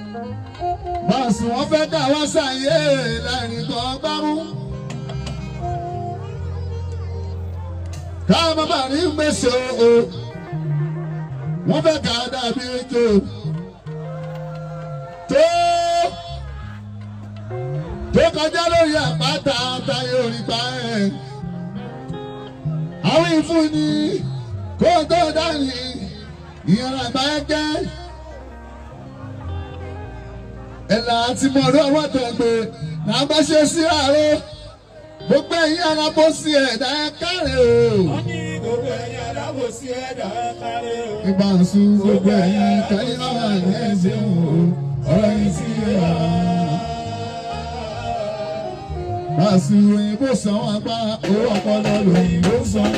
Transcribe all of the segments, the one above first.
báàsì wọn fẹ́ ká wá sàyè lẹ́rìn kan gbámú. káwọn bàbá rí gbèsè o wọ́n fẹ́ ká dàbí ejò tó tó kọjá lórí àpáta táyé orí pa ẹ̀. àwọn ìfúnni kó tó dání ìyẹn àgbà ẹgbẹ́ ẹ̀là àti mọ̀ọ́dọ́ ọwọ́ tẹ̀gbẹ́ náà bá ṣe sí àárọ̀ gbogbo ẹ̀yin alábòsí ẹ̀dá ẹ̀ kárẹ̀ o. wọ́n ní gbogbo ẹ̀yin alábòsí ẹ̀dá kárí o. ìgbà sùn gbogbo ẹ̀yin kẹ́yìn náà ní ẹ̀sìn o ọ̀rọ̀ yìí sí ẹ̀yà. Báàsì òyìnbó san wọn apá owó ọpọlọ lòyìnbó san.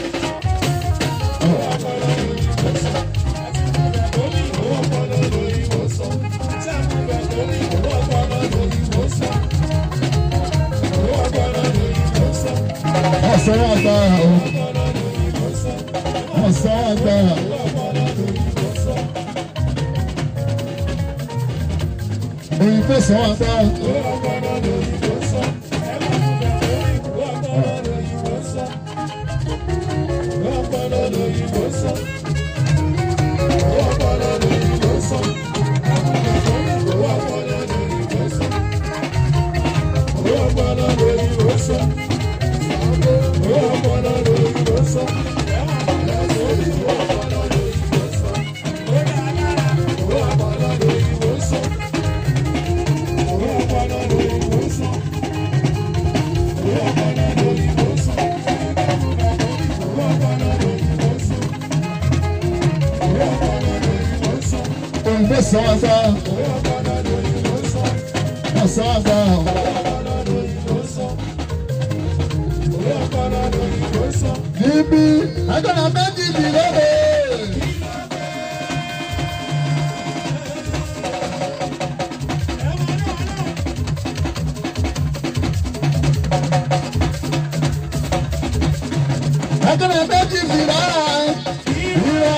Ọ̀sán wà gbára o. Ọ̀sán wà gbára. Òyìnbó san wọn gbára. Òyìnbó san wọn gbára. Ọ̀sán wà gbára. Níbi agbára méjì bí lóde. Agbára méjì bí lára.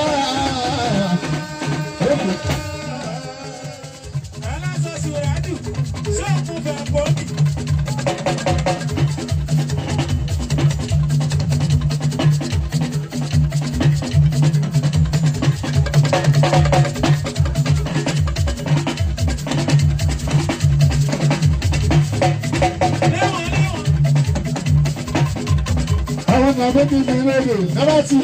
Àwọn ọmọ méjì bí lóde. Ẹ bá ti.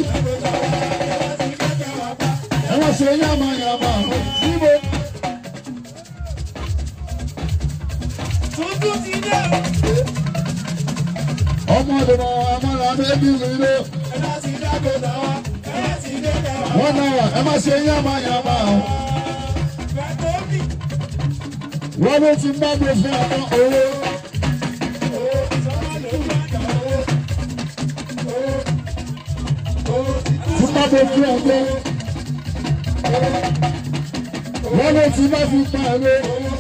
Ẹ wọ́n ṣe yàmà yàmà. Níbo? Tuntun ti dé o. Ọmọ ọdún ọmọ ọmọ méjì bí lóde. Ẹ̀dá ti dágbò náà, ẹ̀dá ti dé kẹwàá. Wọ́n náà ẹ má ṣe yàmà yàmà. Bàtọ́bì, Wọ́n ló ti bá mi fún ọmọ owó. sọ́mọ́ ló ń gbàgbà owó. Tí bá mi fún ọmọ. Wọ́n ló ti bá fi pa ẹ̀rọ.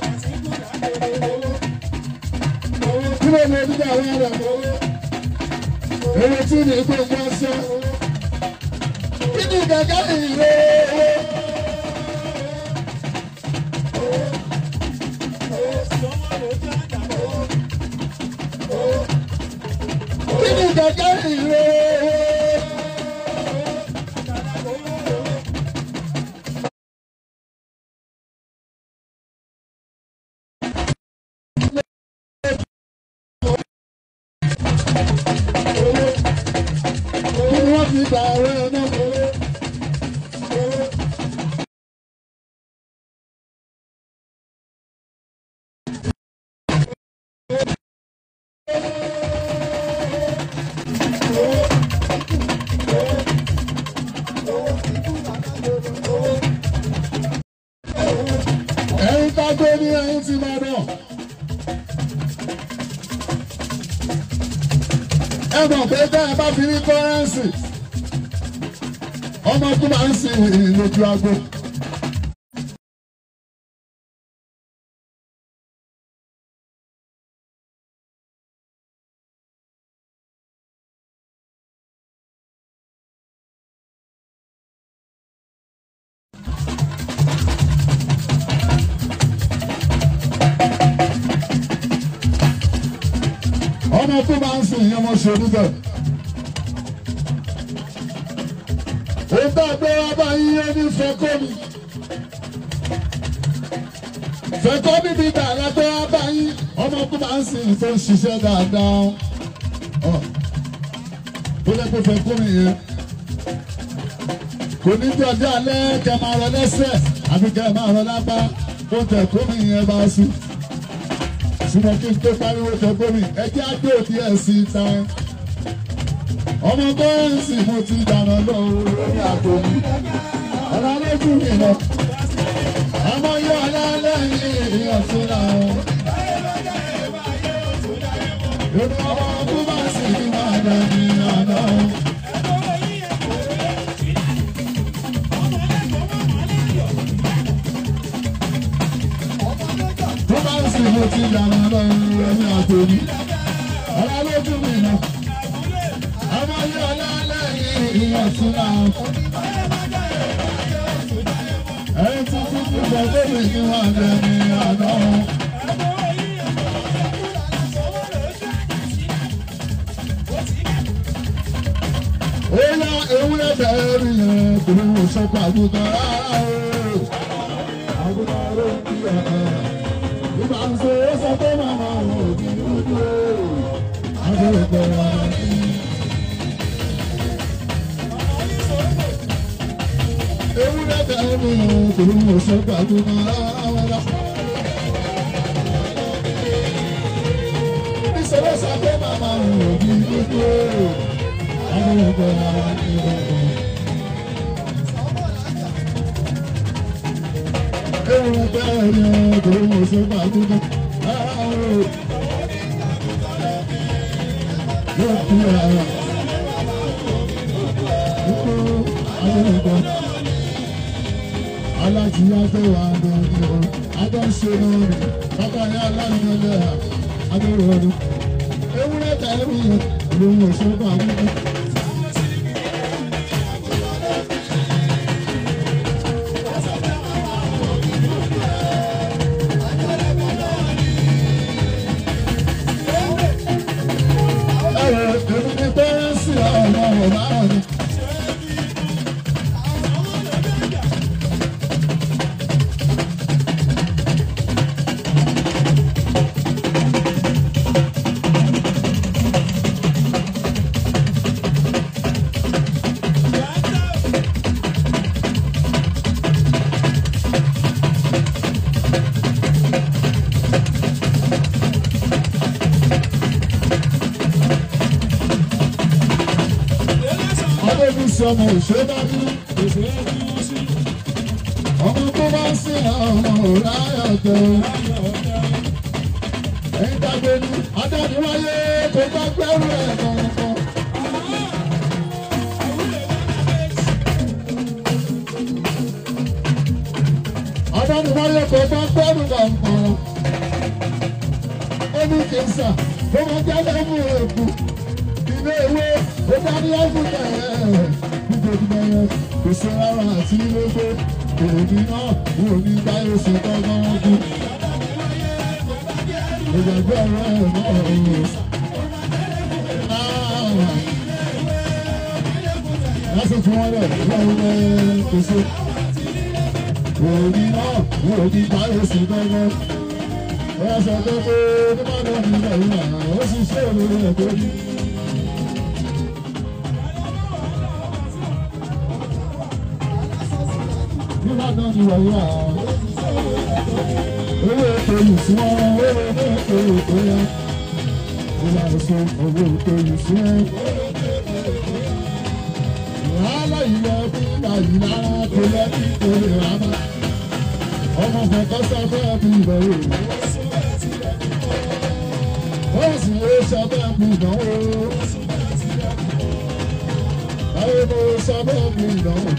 Kí ló lè nígbà wọ́n rẹ̀? Èrè tí ní gbogbo ọsẹ. Kí ni gẹ́gẹ́ ìrè owó? Sọ́mọ́ ló ń gbàgbà owó. Kí ni gẹ́gẹ́ ìrè owó? Kí ni wọ́n fi gbà ọ̀rẹ́ náà? Ẹ̀yin ká gbé ní ẹ̀yin ti máa dàn. Ẹ mọ̀ pé bá ẹ bá fi rí kọ́rẹ́ǹsì, ọmọ tó máa ń sìn lójú agbo. ọmọ tó máa ń sìn yẹn mo ṣe níbẹ̀. òun tá a gbé wá bá yín ó ní fẹ́kọ́ mi. fẹ́kọ́ mi bí dàrá gbé wá bá yín ọmọ tó máa ń sìn tó ń ṣiṣẹ́ dáadáa. Ọ̀, ó lẹ́ pé fẹ́kọ́ mi yẹn kò ní jọ dé alẹ́ kẹ máa rọ lẹ́sẹ̀ àbí kẹ máa rọ lápá tó tẹ̀ kómi yẹn bá sùn. ṣùgbọ́n kí n tó pariwo tẹ kómi ẹjẹ́ àgbé òbí ẹ̀ sí ta. ọmọ bọ́ọ̀sì mo ti dànù lọ lórí àpò mi. ọ̀la lójú mi lọ. ọmọ yóò alálẹ́ yìí ọ̀tún làwọn. Yorùbá ọmọ ọdún bá sì ní máa dàbí àná. tó bá ń sìn mo ti yàrá lọ́rùn ẹ̀mí àtòní. ọ̀la lójú mi nà. ọmọ yìí ọ̀la lẹ́yìn ìyàn tún náà. ẹ̀yin tí kú kú bọ̀ tó mi kí wọ́n lẹ̀ ní àná. ó yá ewúrẹ́ bẹ̀rẹ̀ rí yẹn kò ní wò sọ́kọ̀ àgùntàn rárá o. àgùntàn ló ń bí ọ̀hún ìgbà ń ṣe é sọ pé màmá òun ò ní dúdú àgbẹ̀rẹ̀gbẹ̀ wà ní. ewúrẹ́ bẹ̀rẹ̀ mi ò kò ní mo ṣe gbàdúrà rárá. ìṣòro sọ pé màmá òun ò ní dúdú àgbẹ̀rẹ̀gbẹ̀ wà ní. Ewu bẹ́ẹ̀ ni ọkùnrin mo ṣe máa dúdú. Yóò fi ara. Ikú ayélujára. Aláti yájọ́ wa lórí o. Adó ń ṣe lórí. Bàbá yẹn aláìní lẹ́yà. Adó rọrùn. Ewúrẹ́ tẹ̀lé mi yẹn. Ìlú mo ṣe máa dúdú. Ẹ̀rọ èmi ni bẹ́ẹ̀ sí ọmọ ọ̀la ọ̀ni. Adébí sí ọmọ òṣèdájú. Ọmọ tó bá ń sìn ọmọ òláyọ̀ tẹ. Ẹyin dàgbé ní Adániwáyé kò bá gbẹ́rù ẹ̀ kọ̀ọ̀kan. Adániwáyé kò bá gbẹ́rù kọ̀ọ̀kan. Ó ní kí n sà, ó máa jáde mú èkó ilé ìwé ó bá ní ọ́fíìsì ẹ̀ nítorí bẹ́ẹ̀ kò sí rárá àti ilé èmi náà wò ní báyìí ṣe tọ́gbọ́n wọn kú. ìgbàgbọ́ ọ̀rọ̀ ẹ̀ náà ò wọ́n sì fún wọn lẹ̀ lọ́wọ́ ẹ̀ kò sí. èmi náà wò ní báyìí ṣe tọ́gbọ́n. wọ́n sọ pé pé nígbà náà ní ìgbà yìí náà ó sì ṣe òun rẹ̀ tó ní. nígbà náà ni wọ̀nyí à. Owó ètò ìsúná, owó ètò ètò yẹn. Ìlà èso owó ètò ìsúná. Wàhálà ilẹ̀ bí ìlà kò lẹ́bí kò lè rà má. Ọmọ kọ̀ọ̀kan sábẹ́ bí ìbẹ̀rù. Wọ́n sì lè sábẹ́ bí ìdánwò. Báwo ló sábẹ́ bí ìdánwò?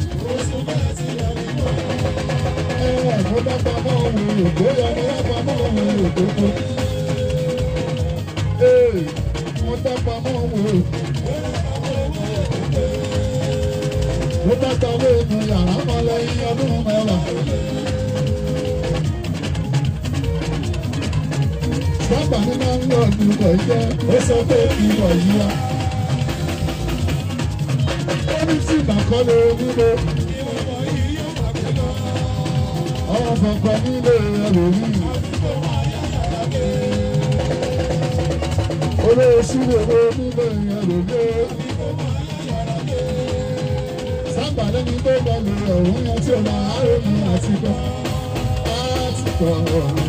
mo bá pamọ́ ohun ògbó yọ mo bá pamọ́ ohun ògbó kú. mo bá pamọ́ ohun ògbó. mo bá tọ́wọ́ inú yàrá mọ́ lẹ́yìn ọdún mẹ́wàá. sábà ní máa ń lọ ní ìwọ̀ jẹ́ ó sọ pé ìwọ̀ yìí wá. ó ní tí ìbàkọ́lé nílé ọmọ kankan nílé ẹlòmíì. olóòṣù lèwe nílé ẹlòmíì. sábà lẹ́ni tó bá lè ọ̀hún yẹn tí ó máa rògbìn àti gbọ́. láti gbọ́ ọ̀run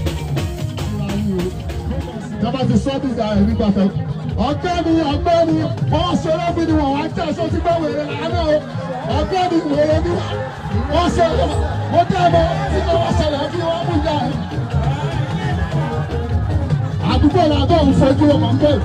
tọ́ba ti sọ́ bíga ẹ̀rí gbàtẹ́. ọ̀gbẹ́ni ọ̀gbẹ́ni wọ́n ṣeré bí ni wọ́n wá jẹ́ ẹ̀ṣọ́ tí gbọ́ wèrè lánàá o ọ̀gbẹ́ni wèrè ni wọ́n ṣe wọ́n dẹ́ ẹ̀mọ́ tí kò wọ́n ṣẹlẹ̀ kí wọ́n mú ìyá ẹ̀. àdúgbò làbọ̀ ń fojú ọmọ ń bẹ̀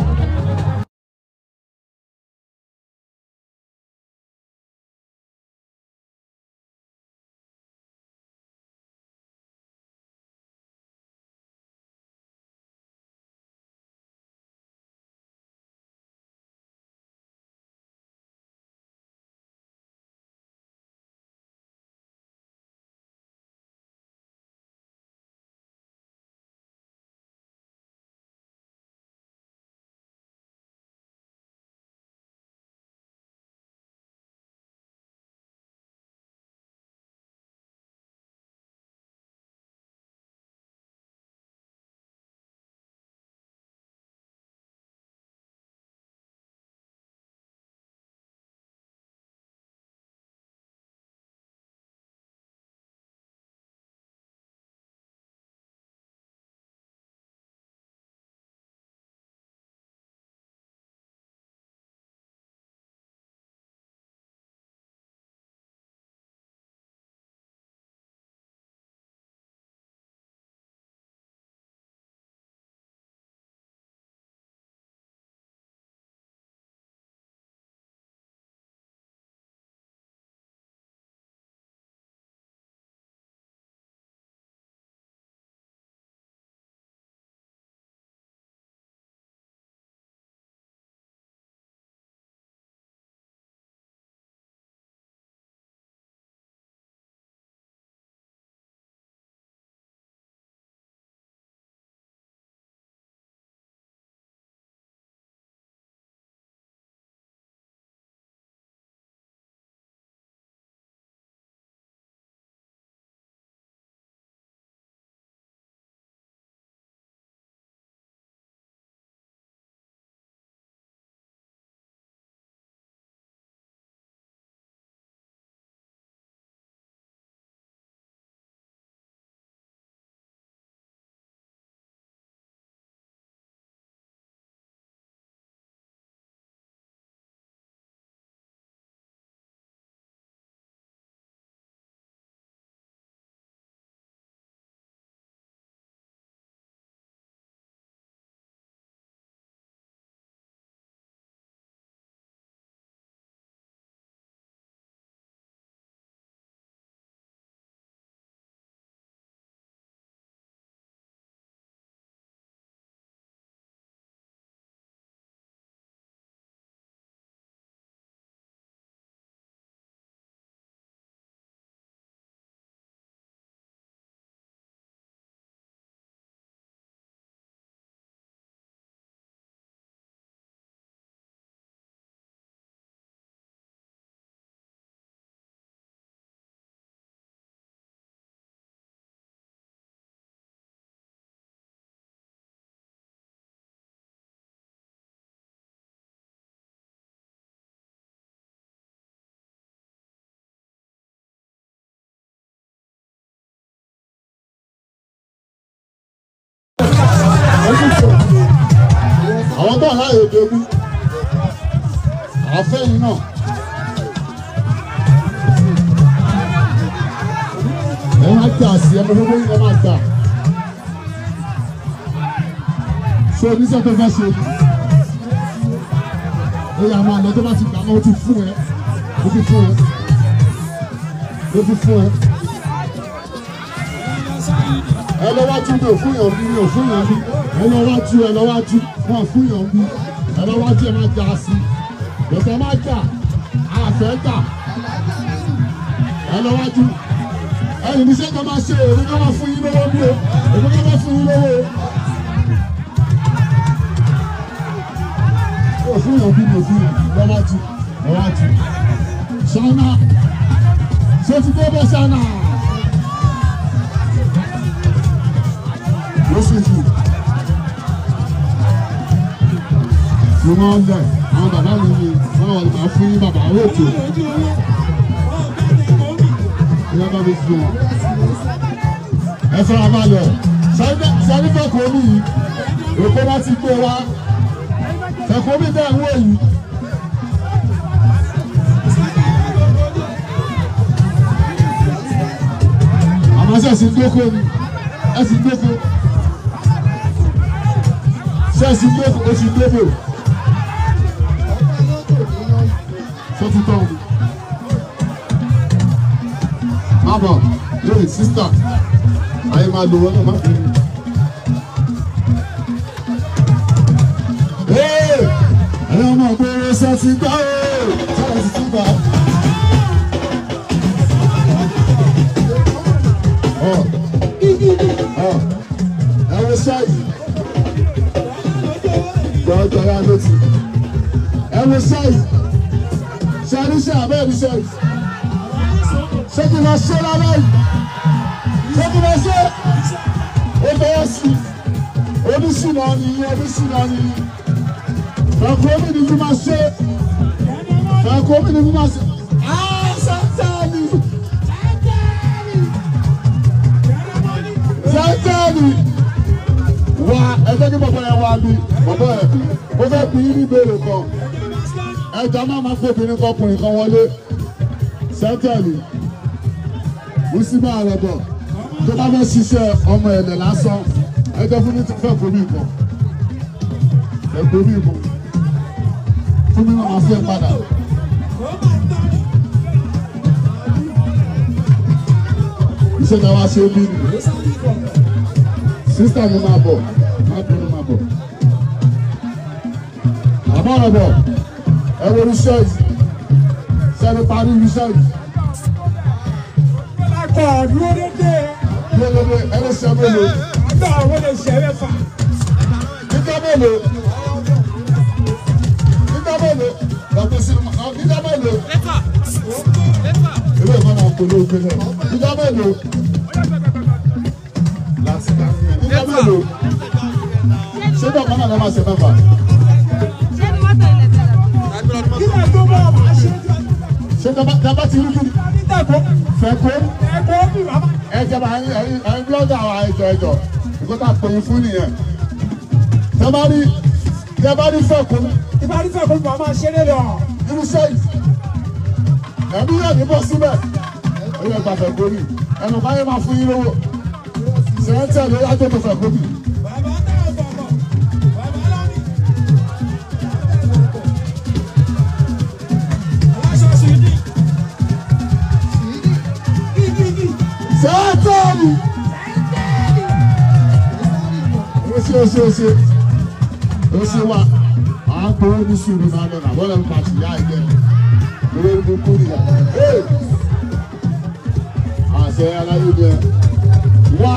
àwọn tó aláyè dogu àfẹ́yìn náà. ẹ máa tà sí ẹ gbogbo yín ẹ máa tà. ṣé oníṣẹ́ tó fẹ́ ṣe ni? ó yà máa lọ tó bá ti gbà náà ó ti fún ẹ ó ti fún ẹ ó ti fún ẹ. ẹ lọ wá tún mi ò fún yàn bí mi ò fún yàn bí ẹ lọ wá tú ẹ lọ wá tú wọn fún yàn bí ẹ lọ wá tú ẹ má já sí bẹ̀tẹ̀ má jà àfẹ́ tà ẹ lọ wá tú ẹyìn ní sẹ́kọ̀ọ́ máa ṣe èrè ká máa fún yín lówó bí o èmi ká máa fún yín lówó fún yàn bí mo fún yàn lọ́wọ́ tu lọ́wọ́ tu ṣáná ṣé ti dé bẹ́ ṣáná ló sì jù mo máa ń bẹ̀ àwọn bàbá mi ni wọ́n wọ̀ nípa fún yín bàbá owó ètò ìyá bá mi fún wọn. ẹ fara balẹ̀ sáré fẹ́kọ̀ọ́ mi yìí èkó bá ti gbé wa fẹ́kọ̀ọ́ mi bẹ́ẹ̀ ń wò yìí. àmọ́ ṣe ẹ̀sìn dóko ni ẹ̀sìn dóko ṣe ẹ̀sìn dóko oṣù dóko ṣé ti tọ́ mi. má bọ̀ lórí sísítà ayé máa lo wọn náà má fi. ẹ̀rọ ọmọ ìgboro ṣe ti gbá o ṣe ti ti gbà. ẹ wo ṣáìsì jọjọ ya létí ẹ wo ṣáìsì ṣàríṣẹ́ abẹ́rẹ́ ṣáìsì ṣé kí n máa ṣe lára yìí ṣé kí n máa ṣe ó bẹ́ẹ̀ sí oníṣìnà nìyí oníṣìnà nìyí fẹ́ẹ́kọ́ mi ni mo máa ṣe fẹ́ẹ́kọ́ mi ni mo máa ṣe áá sátani sátani wá ẹgbẹ́ kí bàbá yẹn wá bí bàbá yẹn ó fẹ́ bí ní ìbéèrè kan ẹja máa ma fún obìnrin kan ọkùnrin kan wọlé sátani mùsùlùmí àrẹ̀bọ̀ tó bá fẹ́ ṣiṣẹ́ ọmọ ẹ̀lẹ̀ lásán ẹjọ́ fún mi ti fẹ́ gómìn kan fẹ́ gómìn kan fún mi máa fẹ́ padà. iṣẹ́ náà wá ṣe bí ni sísítà mi máa bọ̀ máa bínú máa bọ̀. àmọ́ ọ̀rọ̀ bọ̀ ẹ wo iṣẹ́ yìí sẹ́ni parí iṣẹ́ yìí. Akọ̀ dúró dédé. Bí olóde ẹni ṣe mélòó? Àgbà àwọn lè ṣe mẹ́fà. Nígbà mélòó? Nígbà mélòó? Lọ́pọ̀ sí nígbà mélòó? Ilé ìfọ̀n náà kò lóògbé náà. Nígbà mélòó? Láti gbà. Nígbà mélòó? Ṣé bàbá náà lè máa ṣe mẹ́fà? Kílẹ̀ tó bọ̀ máa ṣe jọ. Ṣé dábàá ti rí kiri? Nígbàgbọ́ Fẹ́ kó? ẹ̀kọ́ bí bàbá. Ẹ̀jẹ̀ bá ẹ̀yin blọ́dà àwọn ẹ̀jọ̀ ẹ̀jọ̀. Ìkọ́tà pẹ̀yìn fún nìyẹn. Tẹ́ rí tẹ́ bá rí fẹ́ kó Ìbárí fẹ́ kó bàbá máa ṣe lé lọ. irúṣẹ́ yìí ẹ̀mí yẹ̀ ní bọ́ síbẹ̀ ó yẹ gbàfẹ́ kórì ẹnu báyẹn máa fún yín lówó sẹ́ńtẹ̀ ló yá tó tó fẹ́ kórì Bàbá náà bọ̀bọ̀. Bàbá lọ́ní. Aláṣọ sì ní. Gígígí. sẹ́ńtẹ̀ ni ó ṣe ó ṣe ó ṣe ó ṣe wá à ń gbowó ní sùúrù náà lọ́nà bọ́lá ń pàṣẹ yá ẹ̀jẹ̀ lórí ẹni kú nìyà àṣẹ aláyé wá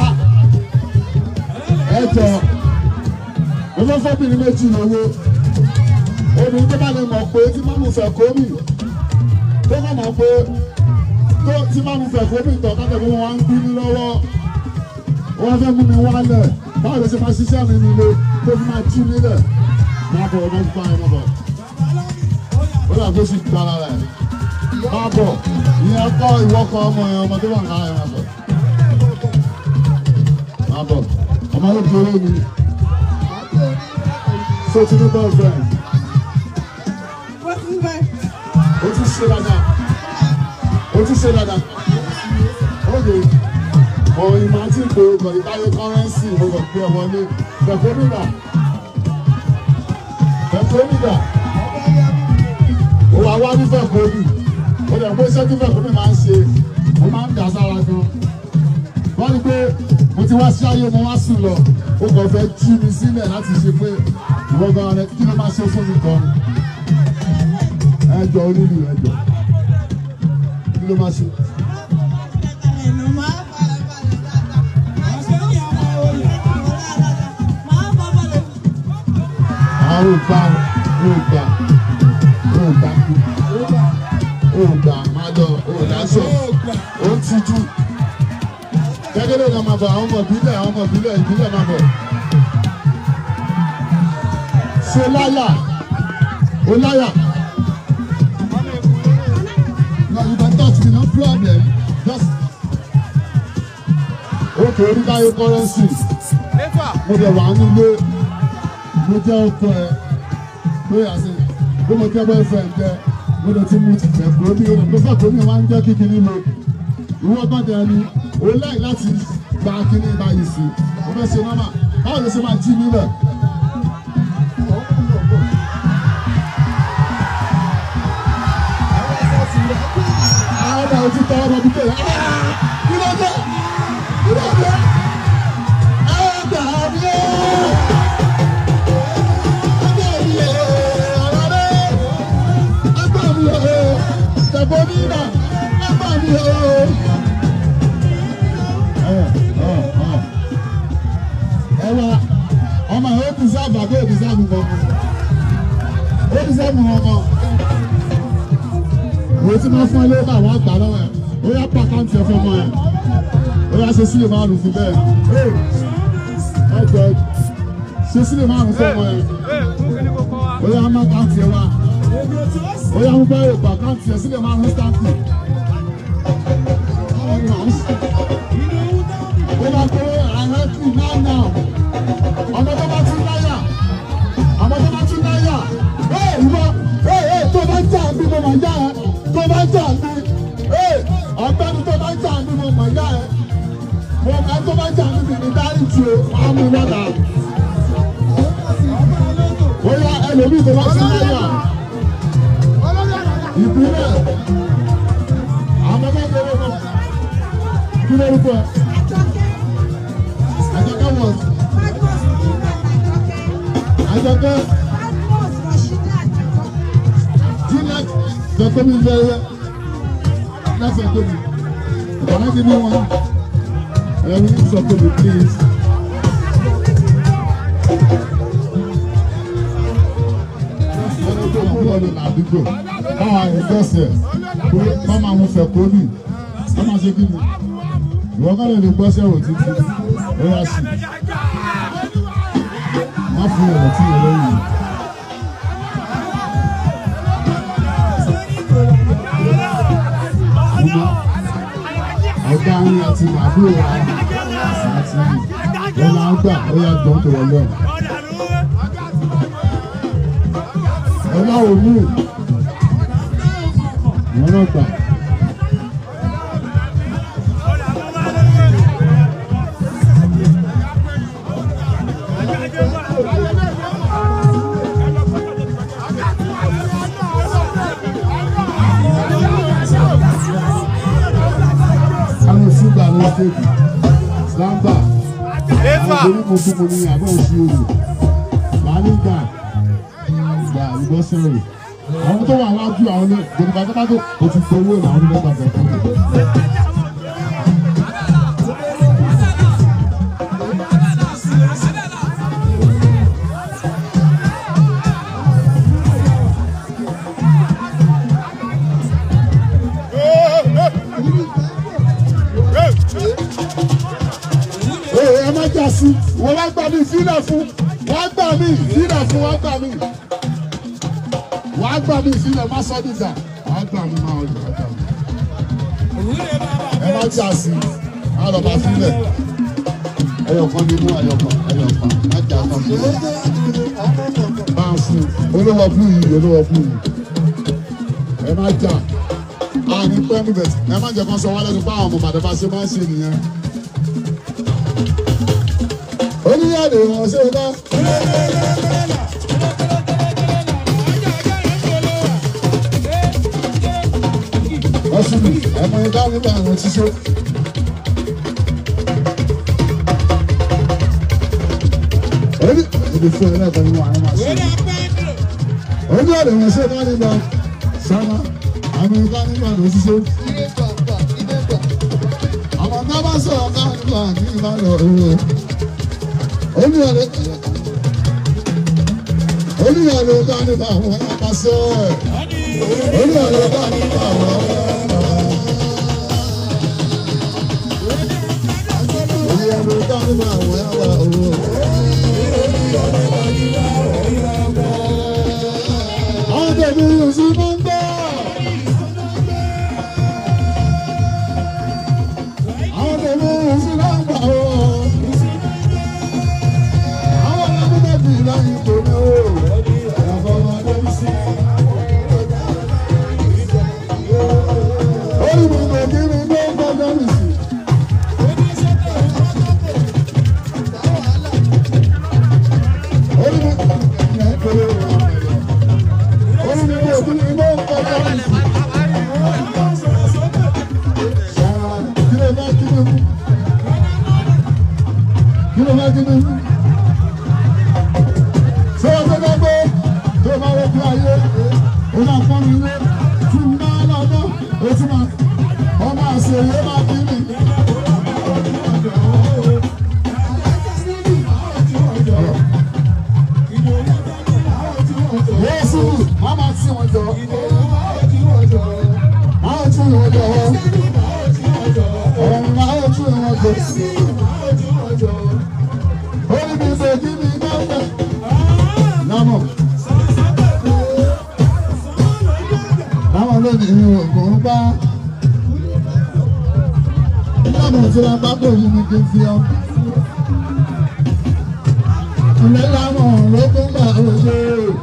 ẹjọ mo fẹ́ fọ́bìnrin méjì lówó obìnrin tó bá lè mọ̀ pé tí mọ́mú fẹ́ kó mi tó bá mọ̀ pé tó tí mọ́mú fẹ́ kó mi tọ̀ kájọ pé wọ́n wá ń bínú lọ́wọ́ wọ́n fẹ́ mú mi wálẹ̀ báwo ló ṣe máa ṣiṣẹ́ mi nílé tó fi máa tú nílẹ̀ máa bọ̀ ọmọ fún báyìí mọ̀ bọ̀ ó dà tó sì gbára rẹ̀ máa bọ̀ ìyẹn kọ́ ìwọ́kọ̀ ọmọ yẹn ọmọ tó wà kára yẹn máa bọ̀ máa bọ̀ ọmọ yóò kéré mi so ti ní boyfriend Wọ́n ti bẹ̀. ó tún ṣe dáadáa ó tún ṣe dáadáa ókè mọ ìmọ̀ àti ìpè ọkọ̀ ìbáyé kọ́rẹ́nsì mo kàn gbé ọmọ ní pẹ̀fọ́mìdà pẹ̀fọ́mìdà ó wà wá ní fẹ̀fọ́mì ó lè pé iṣẹ́ tí fẹ̀fọ́mì máa ń ṣe ó máa ń dà sára gan wọ́n ní pé mo ti wá sí ayé mo wá sùn lọ ó kàn fẹ́ jí mi sílẹ̀ láti ṣe pé ìwọ gan rẹ kí ló máa ṣe fún mi gan ẹjọ́ onílù ẹjọ́ kí ló máa ṣe. àwọn ìgbà àwọn ìgbà ó gbà má lọ ó dáṣọ ó ń tijú gẹ́gẹ́ ló máa bọ̀ àwọn ọmọ ìbílẹ̀ àwọn ọmọ ìbílẹ̀ ìbílẹ̀ máa bọ̀ ṣe láyà ó láyà. No, you can touch me, no problem. Just. Okay, oríkáyé kọ́rẹ́nsì. Mo jẹ wà nílé. Mo jẹ́ ọkọ ẹ. Pé àṣẹ bí mo jẹ́ boyfriend jẹ. Mo lè ti mú ti fẹ́ kúrò bí olè. Mo fẹ́ kúrò ní wá ń jẹ́ kíkí nílò. Ìwọ gbọ́dọ̀ ẹni. O láì láti gba kíní báyìí sí. Mo fẹ́ ṣe nọ́mà. Báwo ló ṣe máa jí nílẹ̀? Àwọn ọmọ òtún tọwọ́ bọ̀ bíkẹ́ rẹ̀. Kí ló dé? Kí ló dé? Ẹ gbà mí o! Ẹ gbà mí o! Ọ̀rọ̀ rẹ̀! Ẹ gbà mí o! Tẹ̀bọ̀ nínà! Ẹ gbà mí o! Ẹ ọ̀ ọ̀ ẹ wá ọmọ yẹn ó ti sáàbù àbí ó ti sáàbù kankan? Ó ti sáàbù kankan òun tí wọ́n fún ẹ lórí àwọn àgbà lọ́wọ́ ẹ̀ ó yá pa àkáǹtì ẹ̀ fọmọ ẹ̀ ó yá ṣe sílẹ̀ márùn fún bẹ́ẹ̀ ẹ jọ ṣe sílẹ̀ márùn fọmọ ẹ̀ ó yá má àkáǹtì ẹ̀ wá ó yá mú bẹ́ẹ̀ pa àkáǹtì ẹ̀ sílẹ̀ márùn stáǹtì ó bá kó àhẹ́tì náà náà ọmọ tó bá tún láyà ọmọ tó bá tún láyà ẹ ìwọ ẹ ẹ tó bá jà bí mo máa yá ẹ tó bá jà ní ọ̀gbẹ́ni tó bá jà ní mo mọ̀ yá ẹ mo ẹ tó bá jà níbi ní dáríjì o máa mú lọ́dà ó yá ẹlòmíì tó bá sí láyà ìpínlẹ̀ àwọn ọmọ tó lọ́wọ́ kí lórúkọ ẹ àjọkẹ́ wọ̀ àjọkẹ́ Juliet Dọ̀tọ́mi fẹ́rẹ́ lẹ́sẹ̀ tóbi ìbára ti ní wọn ẹ̀rọ sọ tóbi please. ẹni tó kú lọ ní àdúgbò báwa ìgbésẹ̀ pé bá máa mú fẹ́ kó nì bá máa ṣe kí ni ìwọ kọ́ lè lè gbọ́sẹ̀ wò títí ó yá sí má fún ọ̀rọ̀ tí ìrẹ́ yìí. ọ̀gá yín àti àbúrò wa àti ọ̀là ọgbà ọ̀yà jọ̀ tó wọlé ọ̀. ọ̀là òmù wọn náà gbà. àwọn ìsúgbà ló ṣèkì lámbà àwọn onímọ̀tòmọ̀ ní àbọ̀ òsì òrò làálùgbà gbà ìbọ́sẹ̀rẹ̀ àwọn tó wà wájú àwọn ní gbòdìbà tó bá tó kò ti gbowó làwọn onímọ̀ gbàgbọ́ fún mi. Ee ẹ má jà sí, wọ́n wá gbà mí sílẹ̀ fún, wọ́n gbà mí sílẹ̀ fún, wọ́n gbà mí. Wọ́n gbà mí sílẹ̀ má sọ́ dìjà, wọ́n gbà mí máa ọjà gbà mí. Ẹ má jà sí, á lọ bá sílẹ̀. Ẹyọ̀kan ni mú ẹyọ̀kan, ẹyọ̀kan, má jà kan fún mi. Bá a fún olówó fún yìí, olówó fún yìí. Ẹ má jà, a ní pẹ́ níbẹ̀, ẹ má jẹ́ kán sọ wálé nípa àwọn ọmọ bàdàbà ṣe máa ń ṣe nìyẹn. oníyàdé wọn ṣe bá. ọsùn mi ẹmọ ẹgbẹ́ nígbà àwọn ṣiṣẹ́. oní ìdí fún ẹ lẹ́ẹ̀kan nínú àwọn máa ṣe. oníyàdé wọn ṣe bá nígbà sáma àwọn ẹgbẹ́ nígbà àwọn ṣiṣẹ́. àwọn ọ̀gá bá sọ̀rọ̀ ká nígbà ní ìbálò owó olùyàlẹ̀ olùyàlẹ̀ ká nípa àwọn apàṣẹ Orí ọ̀rẹ́ bá ní àwọn Orí ọ̀rẹ́ bá ní àwọn ẹ̀wà owó. Àwọn tẹ̀mí yóò sí máa ń gbọ́. Àwọn tẹ̀mí yóò sí máa ń gbà ó. Àwọn ọlọ́mọdé bíi láyé tó ní ó. Ìyàbọ̀ ọmọdé bí sí. Orí mi kò kí mi gbé gbọ́dọ̀ mi sí. Orí mi kò Orí mi kò kí mi gbé gbọ́dọ̀ mi sí. Kí ló bá kí mi mú? Kí ló bá kí mi mú? Ṣé o tó bá gbé tó bá rẹ̀ bí ayé? Ó máa fọ́n mi lé. Tí n bá lọ́dọ̀, ó tún máa ọmọ àṣeyẹ máa bí mi. Yéésù, máa máa tí wọn jọ. Máa tún wọn jọ. Ọ̀rọ̀ máa tún wọn jọ. Orí mi ṣe kí mi gbọ́dọ̀. Lámọ̀. Lámọ̀ lónìí ògùn bá. Lámọ̀ tí wọ́n bá pè mí ní kí n fi ọ́. Ilé lámọ̀ ló tún gbà òṣè.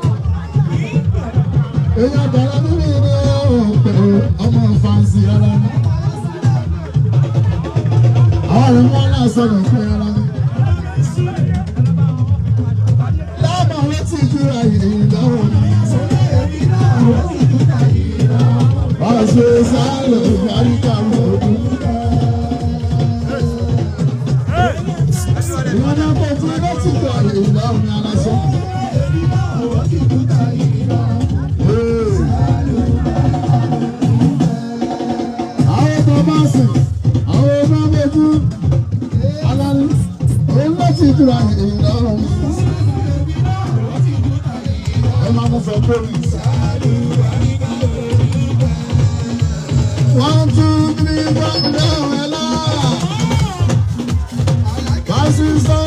Èèyàn tẹ̀lé nínú ilé òpè ọmọ fàǹsì ara ní. Àwọn ọ̀rẹ́ wọn náà sọ̀rọ̀ pé ara ní. Lámọ̀ wọ́n ti júra ìdáwọ̀ ní. Ọ̀ṣẹ̀ sálẹ̀ ìgbàlíkà lọ́dún. Ìwọ́n náà kọ́ fún ẹgbẹ́ tí kò àyè ìdáhùn ní aláṣẹ. Àwọn ọmọ bá sìn, àwọn ọmọ méjì, alálẹ́, òun ló ti júra ìdáhùn. Ẹ máa mú fẹ́ kórìí. One, two, three, four, down, hello. Basi sọ